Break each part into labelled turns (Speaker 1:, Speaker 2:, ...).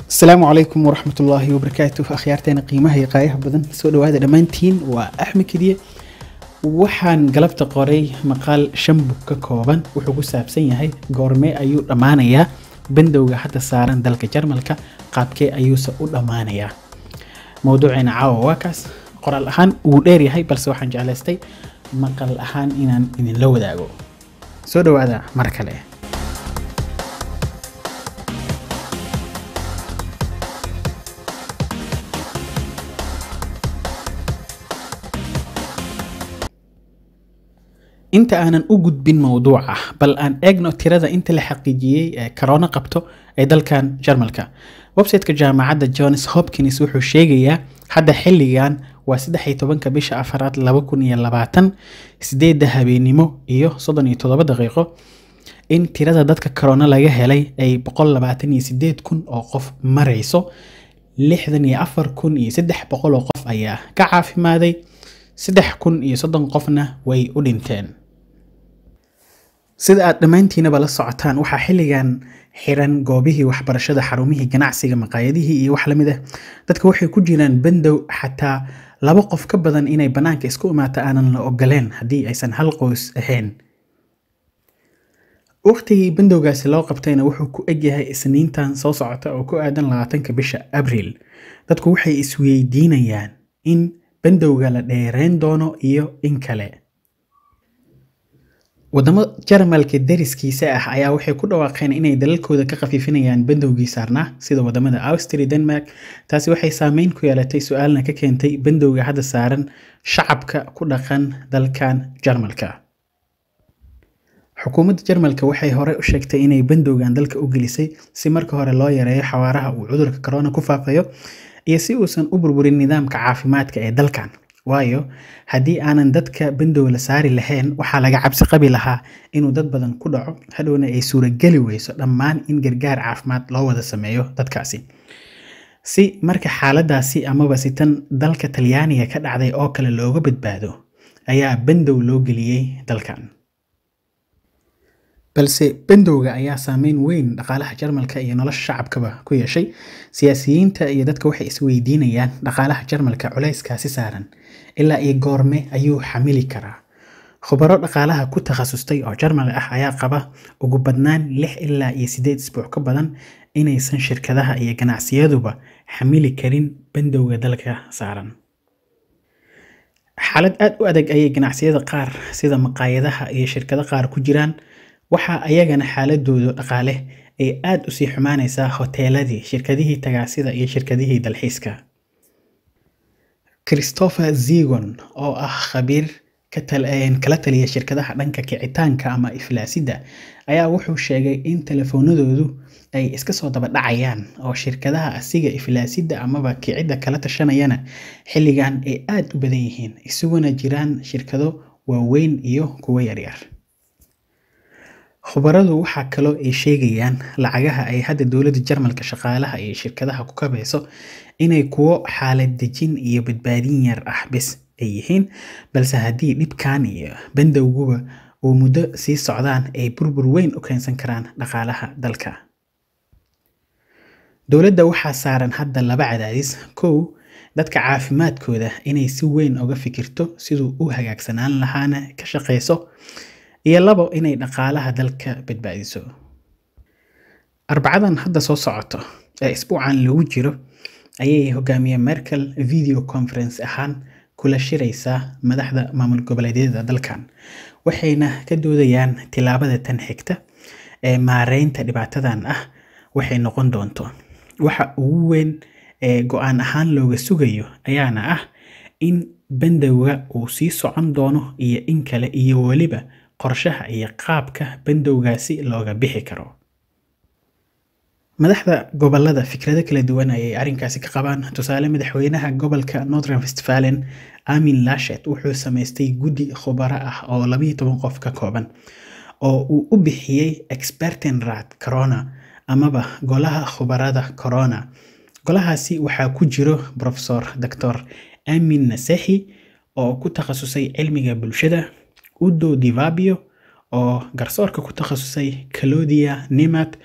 Speaker 1: asalaamu calaykum waraxmatullaahi wabarakaatu akhyaarteena qiimaha iyo qaayaha badan soo dhawaada dhammaantiin waa axmed kediye waxaan galabta qoray maqaal shan bug ka kooban wuxuu ku saabsan yahay goormee ayuu dhammaanayaa bandowga hadda saaran dalka jarmalka qaabkee ayuuse u dhammaanayaa mowduuceena caawa waa kaas qoraal ahaan wuu dheer yahay balse waxaan jeclaystay maqal ahaan inaan idinla wadaago soo dhawaada mar kale inta aanan u gudbin mowduuca bal aan eegno tirada inta la xaqiijiyey ee corona qabto ee dalkan jarmalka websiteka jaamacadda johns hopkins wuxuu sheegayaa hadda xilligan waa saddex iyo tobanka bisha afaraad laba kun iyo labaatan sideedda habeenimo iyo soddon iyo toddoba daqiiqo in tirada dadka corona laga helay ay boqol labaatan iyo sideed kun oo qof marayso lixdan iyo afar kun iyo saddex boqol oo qof ayaa ka caafimaaday saddex kun iyo soddon qofna way u dhinteen sida aad dhammaantiinaba la socotaan waxaa xilligan xiran goobihii waxbarashada xarumihii ganacsiga maqaayadihii iyo wax lamid ah dadka waxay ku jiraan bandow xataa laba qof ka badan inay bannaanka isku imaata aanan la ogoleen haddii aysan hal qoys ahayn waqtigii bandowgaasi loo qabtayna wuxuu ku egyahay isniintan soo socota oo ku aadan labaatanka bisha abriil dadku waxay isweydiinayaan in bandowga la dheereyn doono iyo in kale wadamo jarmalka dariskiisa ah ayaa waxay ku dhawaaqeen inay dalalkooda ka khafiifinayaan bandowgii saarnaa sida wadamada austria denmark taasi waxay saameyn ku yeelatay su-aalna ka keentay bandowga hadda saaran shacabka ku dhaqan dalkan jarmalka xukuumadda jarmalka waxay hore u sheegtay inay bandowgan dalka u gelisay si marka hore loo yareeyo xawaaraha uu cudurka corona ku faafayo iyo si uusan u burburin nidaamka caafimaadka ee dalkan waayo haddii aanan dadka bandow la saari lahayn waxaa laga cabsi qabi lahaa inuu dad badan ku dhaco hadhowna ay suurageli weyso dhammaan in gargaar caafimaad loo wada sameeyo dadkaasi si marka xaaladaasi amaba si tan dalka talyaaniga ka dhacday oo kale looga badbaado ayaa bandow loo geliyey dalkan balse bandowga ayaa saameyn weyn dhaqaalaha jarmalka iyo nolosha shacabkaba ku yeeshay siyaasiyiinta iyo dadka waxay isweydiinayaan dhaqaalaha jarmalka culayskaasi saaran ilaa iyo goorme ayuu xamili karaa khubaro dhaqaalaha ku takhasustay oo jarmal ah ayaa qaba ugu badnaan lix ilaa iyo sideed isbuuc ka badan inaysan shirkadaha iyo ganacsiyaduba xamili karin bandowga dalka saaran xaalad aad u adag ayay ganacsiyada qaar sida maqaayadaha iyo shirkado qaar ku jiraan waxaa ayagana xaaladooda dhaqaale ay aada usii xumaanaysaa hoteeladii shirkadihii tagaasida iyo shirkadihii dalxiiska christopher zegon oo ah khabiir kala taliya shirkadaha dhanka kicitaanka ama iflaasidda ayaa wuxuu sheegay in telefoonadoodu ay iska soo daba dhacayaan oo shirkadaha asiga iflaasidda amaba kicidda kala tashanayana xilligan ay aada u badan yihiin isuguna jiraan shirkado waaweyn iyo kuwo yaryar khubaradu waxaa kaloo ay sheegayaan lacagaha ay hadda dowladda jarmalka shaqaalaha iyo shirkadaha ku kabayso inay kuwo xaalad dejin iyo badbaadin yar ah bes ay yihiin balse haddii dhibkan iyo bandowguba uu muddo sii socdaan ay burbur weyn u keensan karaan dhaqaalaha dalka dowladda waxaa saaran hadda laba cadaadis kow dadka caafimaadkooda inay si weyn uga fikirto siduu u hagaagsanaan lahaana ka shaqeyso iyo labo inay dhaqaalaha dalka badbaadiso arbacadan hadda soo socoto ee isbuucan lagu jiro ayay hogaamiye merkel video conference ahaan kula shiraysaa madaxda maamul goboleedyada dalkan waxayna ka doodayaan tilaabada tan xigta ee maareynta dhibaatadan ah waxay noqon doonto waxa ugu weyn ee go-aan ahaan looga sugayo ayaana ah in bandowga uu sii socon doono iyo in kale iyo weliba qorshaha iyo qaabka bandowgaasi looga bixi karo madaxda gobolada fikrado kala duwan ayay arrinkaasi ka qabaan tusaale madaxweynaha gobolka northern westfalen amin lashet wuxuu samaystay guddi khubaro ah oo labayo toban qof ka kooban oo uu u bixiyey expertenrat corona amaba golaha khubarada corona golahaasi waxaa ku jiro profesor doctor amin nasehi oo ku takhasusay cilmiga bulshada udo divabio oo garsoorka ku takhasusay calodia nimat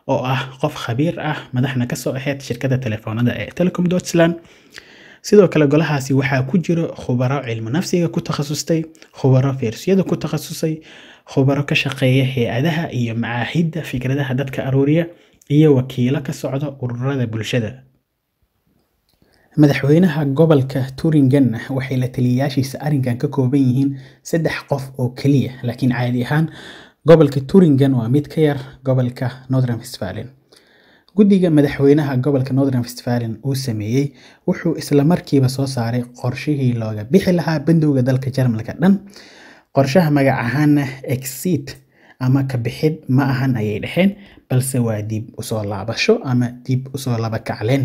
Speaker 1: oo ah qof khabiir ah madaxna kasoo ahayd shirkadda telefoonada ee telecom deutschland sidoo kale golahaasi waxaa ku jiro khubaro cilmu nafsiga ku takhasustay khubaro feersiyada ku takhasusay khubaro ka shaqeeya hay-adaha iyo macaahidda fikradaha dadka aruuriya iyo wakiilo ka socda ururada bulshada madaxweynaha gobolka turingen waxay la taliyayaashiisa arrinkan ka kooban yihiin saddex qof oo keliya laakiin caadi ahaan gobolka turingen waa mid ka yar gobolka northern westfalen guddiga madaxweynaha gobolka northern westfalen uu sameeyey wuxuu isla markiiba soo saaray qorshihii looga bixi lahaa bandowga dalka jarmalka dhan qorshaha magac ahaana exit ama ka bixid ma ahan ayay dhaheen balse waa dib usoo laabasho ama dib usoo laba kacleen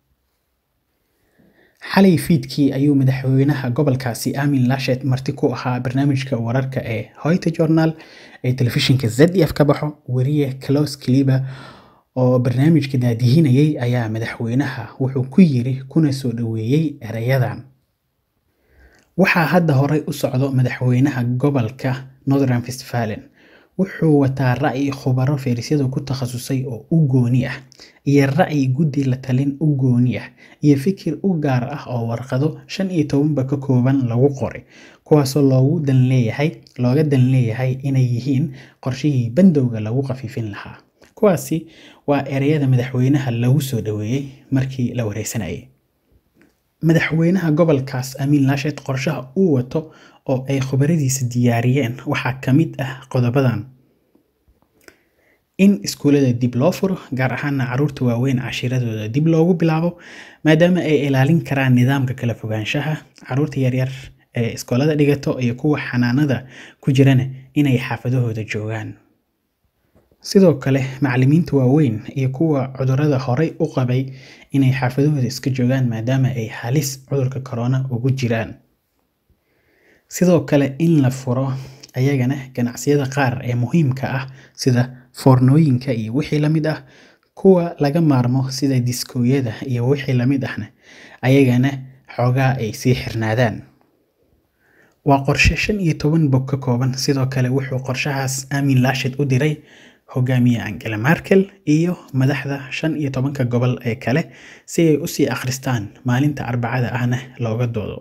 Speaker 1: xalay fiidkii ayuu madaxweynaha gobolkaasi amin lashet marti ku ahaa barnaamijka wararka ee hoyte journal ee telefishinka z f ka baxo weriye clos cliba oo barnaamijka daadihinayay ayaa madaxweynaha wuxuu ku yiri kuna soo dhoweeyey erayadan waxaa hadda horey u socdo madaxweynaha gobolka northern westfalen wuxuu wataa ra'yi khubaro feerisyada ku takhasusay oo u gooni ah iyo ra'yi guddi la talin u gooni ah iyo fikir u gaar ah oo warqado shan iyo tobanba ka kooban lagu qoray kuwaasoo loogu dan leeyahay looga dan leeyahay inay yihiin qorshihii bandowga lagu khafiifin lahaa kuwaasi waa ereyada madaxweynaha lagu soo dhoweeyey markii la wareysanayay madaxweynaha gobolkaas amiin laashed qorshaha uu wato oo ay khubaradiisa diyaariyeen waxaa ka mid ah qodobadan in iskuullada dib loo furo gaar ahaana caruurta waaweyn cashiiradooda dib loogu bilaabo maadaama ay ilaalin karaan nidaamka kala fogaanshaha caruurta yaryar ee iskoolada dhigato iyo kuwa xanaanada ku jirana inay xaafadahooda joogaan sidoo kale macallimiinta waaweyn iyo kuwa cudurada horey u qabay inay xaafadahooda iska joogaan maadaama ay halis cudurka corona ugu jiraan sidoo kale in la furo ayagana ganacsiyada qaar ee muhiimka ah sida foornooyinka iyo wixii lamid ah kuwa laga maarmo sida diskooyada iyo wixii lamid ahna ayagana xoogaa ay sii xirnaadaan waa qorshe shan iyo toban bog ka kooban sidoo kale wuxuu qorshahaas aamin laashid u diray hogaamiye angela markel iyo madaxda shan iyo tobanka gobol ee kale si ay usii akhristaan maalinta arbacada ahna looga doodo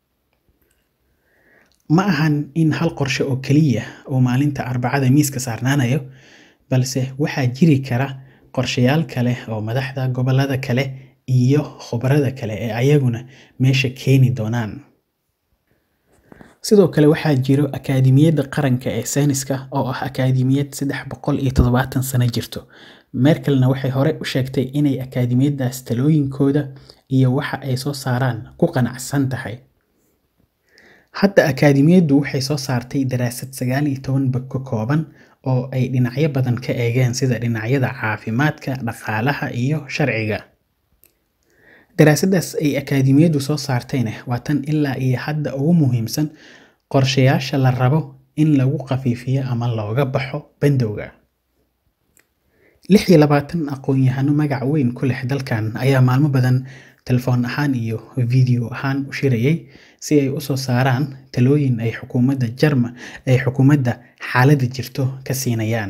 Speaker 1: ma ahan in hal qorshe oo keliya uu maalinta arbacada miiska saarnaanayo balse waxaa jiri kara qorshayaal kale oo madaxda gobolada kale iyo khubarada kale ee ayaguna meesha keeni doonaan sidoo kale waxaa jiro akaadimiyadda qaranka ee sayniska oo ah akaadimiyad saddex boqol iyo toddobaatan sano jirto merkelna waxay hore u sheegtay inay akaadimiyaddaas talooyinkooda iyo waxa ay soo saaraan ku qanacsan tahay hadda akaadimiyaddu waxay soo saartay daraasad sagaal iyo toban bog ka kooban oo ay dhinacyo badan ka eegeen sida dhinacyada caafimaadka dhaqaalaha iyo sharciga daraasaddaas ay akaadimiyaddu soo saartayna waa tan ilaa iyo hadda ugu muhiimsan qorshayaasha la rabo in lagu khafiifiyo ama looga baxo bandowga lix iyo labaatan aqoon-yahano magac weyn ku leh dalkan ayaa maalmo badan telefoon ahaan iyo video ahaan u shirayay si ay usoo saaraan talooyin ay xukuumadda jarma ay xukuumadda xaaladda jirto ka siinayaan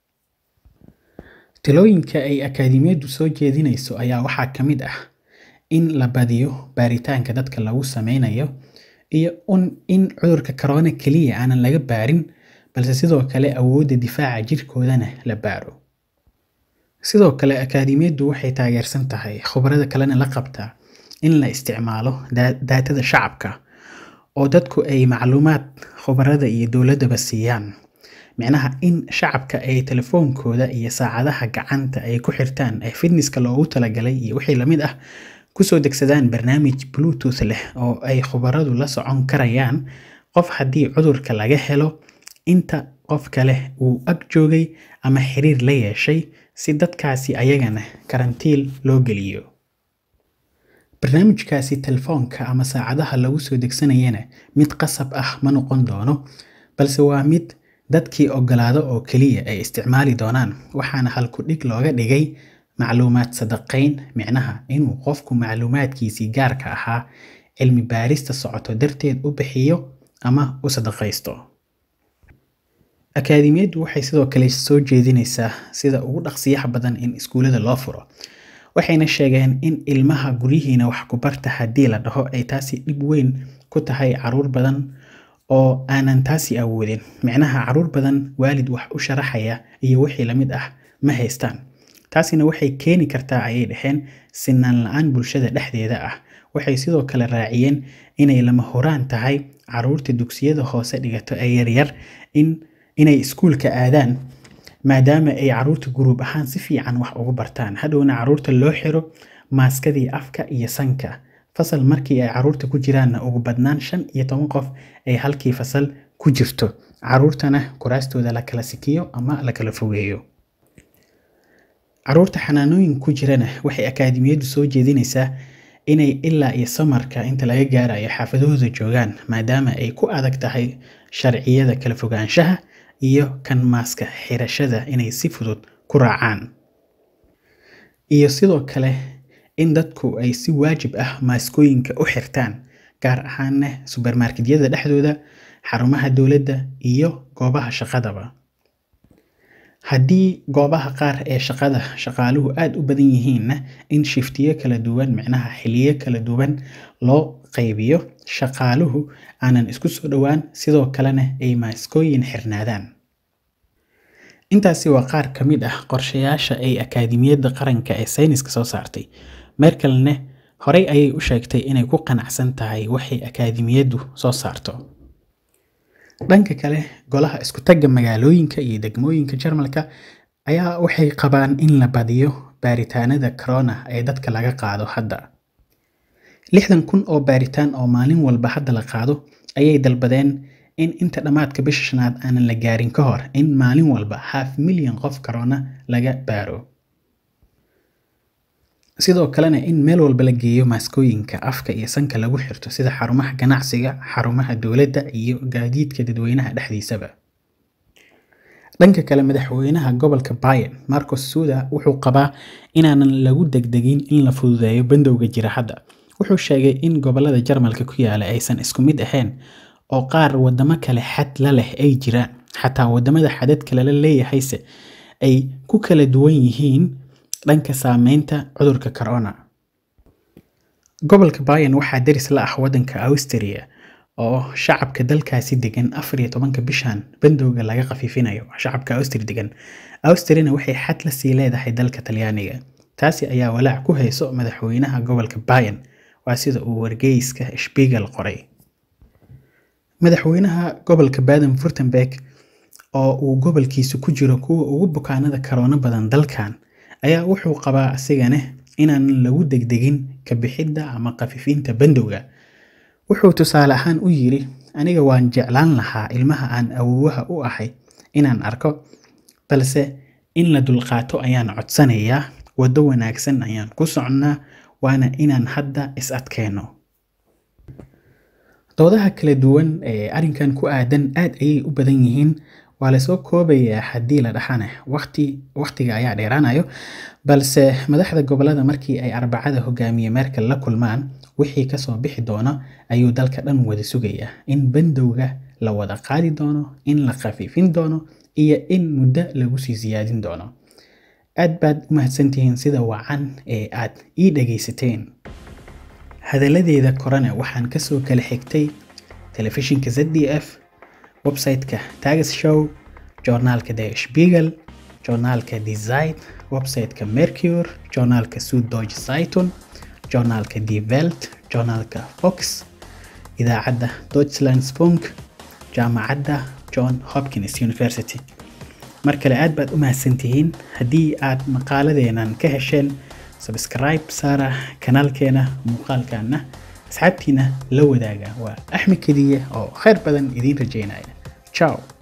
Speaker 1: talooyinka ay akaadimiyaddu soo jeedinayso ayaa waxaa ka mid ah in la badiyo baaritaanka dadka lagu sameynayo iyo in cudurka corona keliya aanan laga baarin balse sidoo kale awoodda difaaca jirkoodana la baaro sidoo kale akaadimiyaddu waxay taageersan tahay khubarada kalena la qabtaa in la isticmaalo daatada shacabka oo dadku ay macluumaad khubarada iyo dowladdaba siiyaan micnaha in shacabka ay telefoonkooda iyo saacadaha gacanta ay ku xirtaan ee fitnesska loogu talagalay iyo wixii lamid ah kusoo degsadaan barnaamij bluetooth leh oo ay khubaradu la socon karayaan qof haddii cudurka laga helo inta qof kale uu ag joogay ama xiriir la yeeshay si dadkaasi ayagana karantiil loo geliyo barnaamijkaasi telefoonka ama saacadaha lagu soo degsanayana mid qasab ah ma noqon doono balse waa mid dadkii ogolaado oo keliya ay isticmaali doonaan waxaana halku dhig looga dhigay macluumaad sadaqayn micnaha inuu qofku macluumaadkiisii gaarka ahaa cilmi baarista socoto darteed u bixiyo ama u sadaqaysto akaademiyaddu waxay sidoo kale soo jeedinaysaa sida ugu dhaqsiyaha badan in iskuullada loo furo waxayna sheegeen in ilmaha guryihiina wax ku barta haddii la dhaho ay taasi dhib weyn ku tahay caruur badan oo aanan taasi awoodin micnaha caruur badan waalid wax u sharaxaya iyo wixii lamid ah ma haystaan taasina waxay keeni kartaa ayay dhaheen sinaan la-aan bulshada dhexdeeda ah waxay sidoo kale raaciyeen inay lama horaan tahay caruurta dugsiyada hoose dhigato ee yaryar in inay iskuulka aadaan maadaama ay caruurta guruub ahaan si fiican wax ugu bartaan hadhowna caruurta loo xiro maaskadii afka iyo sanka fasal markii ay caruurta ku jiraanna ugu badnaan shan iyo toban qof ay halkii fasal ku jirto caruurtana kuraastooda la kala sikiyo ama la kala fogeeyo caruurta xanaanooyin ku jirana waxay akaademiyaddu soo jeedinaysaa inay ilaa iyo samarka inta laga gaarayo xaafadahooda joogaan maadaama ay ku adag tahay sharciyada kala fogaanshaha iyo kan maaska xirashada inay si fudud ku raacaan iyo sidoo kale in dadku ay si waajib ah maaskooyinka u xirtaan gaar ahaanna subermarketyada dhexdooda xarumaha dowladda iyo goobaha shaqadaba haddii goobaha qaar ee shaqada shaqaaluhu aada u badan yihiinna in shiftiyo kala duwan micnaha xiliyo kala duwan loo qaybiyo shaqaaluhu aanan isku soo dhowaan sidoo kalena ay maaskooyin xirnaadaan intaasi waa qaar ka mid ah qorshayaasha ay akaademiyadda qaranka ee sayniska soo saartay merkelne horey ayay u sheegtay inay ku qanacsan tahay waxay akaademiyaddu soo saarto dhanka kale golaha isku tagga magaalooyinka iyo degmooyinka jarmalka ayaa waxay qabaan in la badiyo baaritaanada corona ee dadka laga qaado hadda lixdan kun oo baaritaan oo maalin walba hadda la qaado ayay dalbadeen in inta dhammaadka bisha shanaad aanan la gaarin ka hor in maalin walba half milyan qof corona laga baaro sidoo kalena in meel walba la geeyo maaskooyinka afka iyo sanka lagu xirto sida xarumaha ganacsiga xarumaha dowladda iyo gaadiidka dadweynaha dhexdiisaba dhanka kale madaxweynaha gobolka bayan marcos suda wuxuu qabaa inaanan lagu degdegin in la fududeeyo bandowga jira hadda wuxuu sheegay in gobolada jarmalka ku yaala aysan isku mid ahayn oo qaar wadamo kale xad la leh ay jiraan xataa wadamada xadadka lala leeyahayse ay ku kala duwan yihiin dhanka saameynta cudurka corona gobolka bayan waxaa daris la ah wadanka austria oo shacabka dalkaasi degan afar iyo tobanka bishan bandowga laga khafiifinayo shacabka austri degan austriana waxay xad la sii leedahay dalka talyaaniga taasi ayaa walaac ku hayso madaxweynaha gobolka bayan waa sida uu wargeyska shbigel qoray madaxweynaha gobolka baden furtenberg oo uu gobolkiisu ku jiro kuwa ugu bukaanada karoona badan dalkan ayaa wuxuu qabaa asigane inaanan lagu degdegin ka bixidda ama khafiifinta bandowga wuxuu tusaale ahaan u yiri aniga waan jeclaan lahaa ilmaha aan awowaha u ahay inaan arko balse in la dulqaato ayaan codsanayaa waddo wanaagsan ayaan ku socnaa waana inaan hadda is adkeenno doodaha kala duwan ee arrinkan ku aadan aad ayay u badan yihiin waa lasoo koobayaa haddii la dhaxane waqti waqtiga ayaa dheeraanayo balse madaxda gobolada markii ay arbacada hogaamiye merkel la kulmaan wixii kasoo bixi doono ayuu dalka dhan wada sugayaa in bandowga la wada qaadi doono in la khafiifin doono iyo in muddo lagu sii siyaadin doono aad baad u mahadsantihiin sida wacan ee aad ii dhagaysateen hadalladeeda korana waxaan kasoo kala xigtay telefishinka z d f website-ka tagas show joornaalka der spiegel joornaalka design website-ka mercure joornaalka suddeutsche zeitung joornaalka die welt joornaalka fox idaacadda deutschlandspunk jaamacadda john hopkins university mar kale aad baad u mahadsantihiin haddii aad maqaaladeenan ka hesheen sabscribe saara kanaalkeena muuqaalkaana asxaabtiina la wadaaga waa axmed kediye oo khayr badan idiin rajeynaya ciao